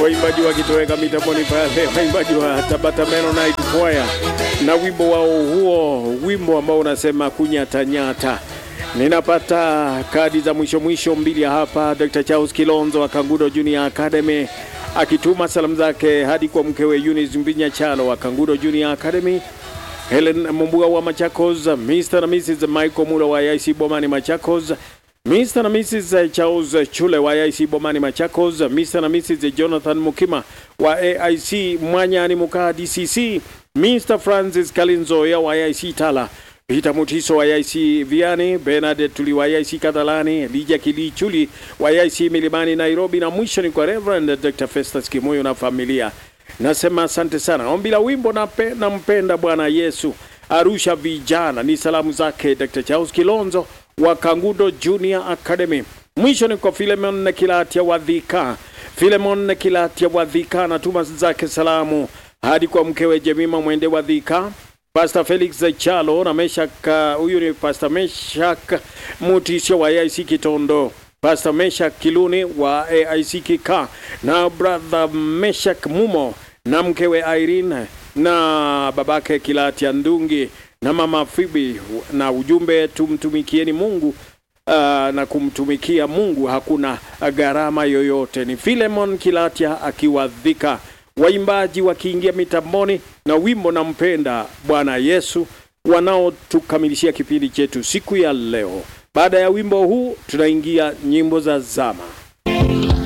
waimbaji wakitoweka mitamboni pale, waimbaji wa Tabata Mennonite Choir na wimbo wao huo, wimbo ambao unasema kunyatanyata. Ninapata kadi za mwisho mwisho mbili hapa. Dr. Charles Kilonzo wa Kangudo Junior Academy akituma salamu zake hadi kwa mkewe Eunice Mbinya Chalo wa Kangudo Junior Academy, Helen Mumbuga wa Machakos, Mr. na Mrs. Michael Mula wa IC Bomani Machakos, Mr. na Mrs. Charles Chule wa AIC Bomani Machakos, Mr. na Mrs. Jonathan Mukima wa AIC Mwanyani Mukaa DCC, Mr. Francis Kalinzoya wa AIC Tala, Peter Mutiso wa AIC Viani, Bernard Tuli wa AIC Kadhalani, Lija Kilichuli wa AIC Milimani Nairobi, na mwisho ni kwa Reverend Dr. Festus Kimoyo na familia. Nasema asante sana. Ombi la wimbo nape- nampenda Bwana Yesu Arusha vijana ni salamu zake Dr. Charles Kilonzo wa Kangudo Junior Academy. Mwisho ni kwa Filemon Kilatia wa Dhika. Filemon Kilatia wa Dhika anatuma zake salamu hadi kwa mkewe Jemima Mwende wa Dhika, Pastor Felix Chalo na Meshak, huyu ni Pastor Meshak Mutisho wa AIC Kitondo, Pastor Meshak Kiluni wa AIC Kika na brother Meshak Mumo na mkewe Irene na babake Kilatia Ndungi na mama Fibi na ujumbe tumtumikieni Mungu uh, na kumtumikia Mungu hakuna gharama yoyote. Ni Filemon Kilatia akiwa Dhika, waimbaji wakiingia mitamboni na wimbo nampenda Bwana Yesu wanaotukamilishia kipindi chetu siku ya leo. Baada ya wimbo huu tunaingia nyimbo za zama.